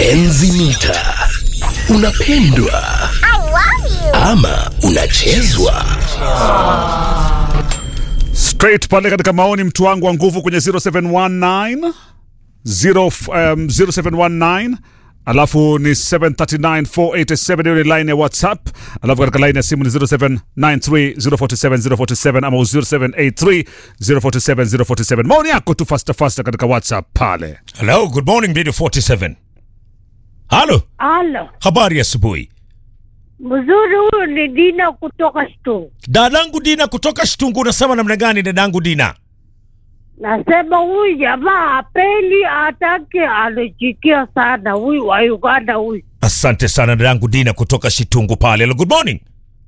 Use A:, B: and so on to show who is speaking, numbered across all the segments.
A: Enzi mita. Unapendwa ama unachezwa?
B: straight pale katika maoni mtu wangu wa nguvu kwenye 0719 0, um, 0719 alafu ni 739487 hiyo ni line ya whatsapp alafu katika line ya simu ni 0793047047 ama 0783047047 maoni yako tu fasta fasta katika whatsapp pale
C: Hello, good morning Radio 47. Halo,
D: Halo,
C: habari ya asubuhi.
D: mzuri. Huyu ni Dina kutoka Stu.
C: Dadangu Dina kutoka Shtungu, unasema namna gani dadangu Dina?
D: Nasema huyu jamaa apeli, atake anachikia sana huyu wa Uganda huyu.
C: Asante sana dadangu Dina kutoka Shitungu pale. Hello, good morning.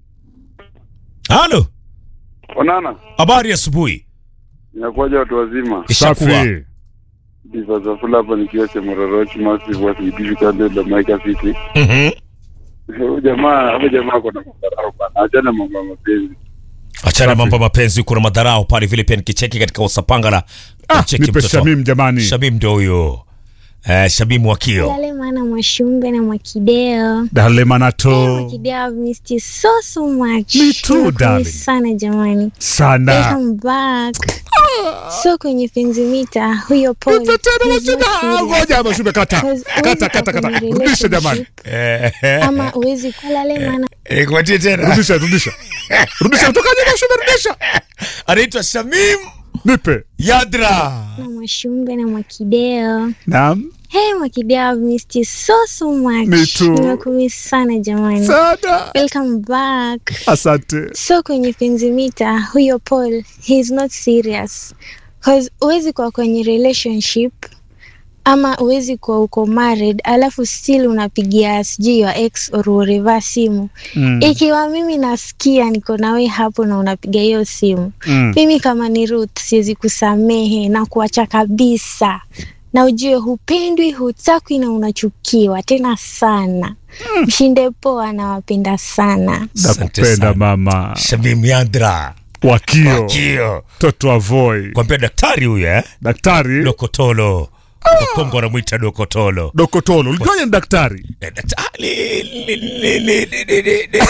C: Halo,
E: Onana,
C: habari ya asubuhi.
E: inakuwaja watu wazima?
C: Ishakuwa.
B: safi
E: Diva za fula hapa nikiwa Chemororochi Massive Wasaidizi kando la Maika City.
C: Mhm.
E: Huyu jamaa, huyu jamaa ako na madharau bana. Achana mambo ya mapenzi.
C: Achana
B: Safi.
C: mambo ya mapenzi, kuna madharau pale vile pia nikicheki katika usapangala.
B: ah,
C: Cheki
B: nipe
C: mtoto.
B: shamim jamani
C: Shabim ndio huyo. Eh, Shabim Wakio.
F: Lale maana Mwashumbe na Mwakideo.
B: dale
F: Hey,
B: manato
F: Mwakideo, I've missed you so so much.
B: Me too,
F: Nimekumiss
B: darling.
F: sana jamani.
B: sana
F: Welcome back. So kwenye penzi mita huyo Paul.
B: Nipe tena
F: he's not
B: mashida.
F: serious.
B: ngoja mashube kata
F: Because
B: kata
F: huwezi
B: kata
F: kuwa
B: kata
F: kwenye
B: rudisha jamani
F: relationship,
C: Eh,
F: Ama uwezi kuwa lale maana
C: eh, kupatie tena.
B: rudisha rudisha rudisha kutokaje mashube rudisha
C: Anaitwa Shamim
B: nipe
C: Yadra.
F: na Mwashumbe na Mwakideo.
B: naam
F: Hey Mwakideo, I've missed you so so much.
B: Me too.
F: Nimekumiss sana jamani.
B: sana
F: Welcome back.
B: asante
F: so kwenye penzi mita huyo paul he is not serious cause huwezi kuwa kwenye relationship ama huwezi kuwa uko married alafu still unapigia sijui your ex or whatever simu
B: mm.
F: ikiwa mimi nasikia niko nawe hapo na unapiga hiyo simu
B: Mm.
F: mimi kama ni Ruth siwezi kusamehe na kuacha kabisa na ujue hupendwi hutakwi na unachukiwa tena sana mshinde poa nawapenda sana
C: Asante
B: nakupenda
C: sana.
B: mama
C: Shamim Yadra.
B: wakio
C: Kio.
B: toto wa voi
C: Kwambia daktari huyu eh?
B: daktari
C: Dokotolo. Kongo anamwita Dokotolo.
B: dokotolo ulijuaje ni daktari
C: Eh, daktari, li- li- li- li- li- li- li-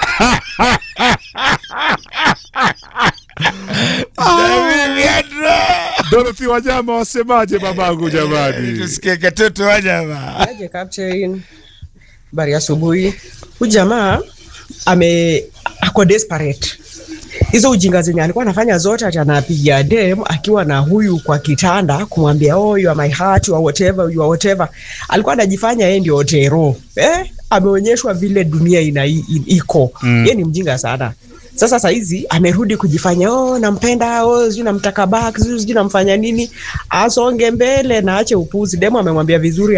C: Shamim Yadra.
B: dorothy wanyama wasemaje babangu jamani
C: Tusikie katoto wa jamaa.
G: Aje captain, habari ya asubuhi. Huyu jamaa ame ako desperate. Hizo ujinga zenye alikuwa anafanya zote, ati anapiga dem akiwa na huyu kwa kitanda kumwambia oh, you are my heart, you are whatever, you are whatever. Alikuwa anajifanya yeye ndio Otero. Eh, ameonyeshwa vile dunia ina i- iko. Mm. Yeye ni mjinga sana. Sasa saizi amerudi kujifanya oh, nampenda oh, sijui namtaka back sijui sijui namfanya nini, asonge mbele na ache upuzi. Demo amemwambia vizuri